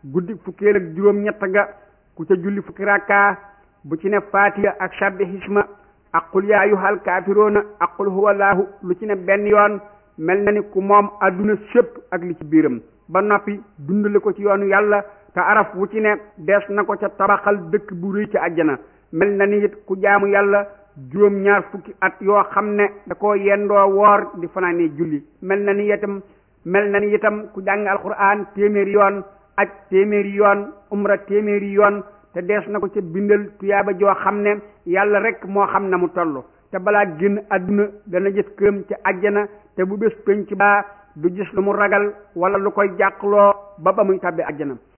guddi fukkeel ak juróom ñett ga ku ca julli fukki rakka bu ci ne fatiha ak sabbi hisma ak qul yaa ayyuhal kaafiroona ak qul huwallaahu lu ci ne benn yoon mel na ni ku moom adduna sépp ak li ci biiram ba noppi dundale ko ci yoonu yàlla te araf wu ci ne dees na ko ca tabaxal dëkk bu rëy ci àjjana mel na ni it ku jaamu yàlla juróom ñaar fukki at yoo xam ne da koo yendoo woor di fanaanee julli mel na ni itam mel na ni itam ku jàng alquran téeméeri yoon aj téeméeri yoon umra téeméeri yoon te dees na ko ca bindal tuyaaba joo xam ne yàlla rek moo xam na mu toll te balaa génn àdduna dana gis këram ci àjjana te bu bés penc baa du gis lu mu ragal wala lu koy jàqloo ba ba muy tàbbi àjjana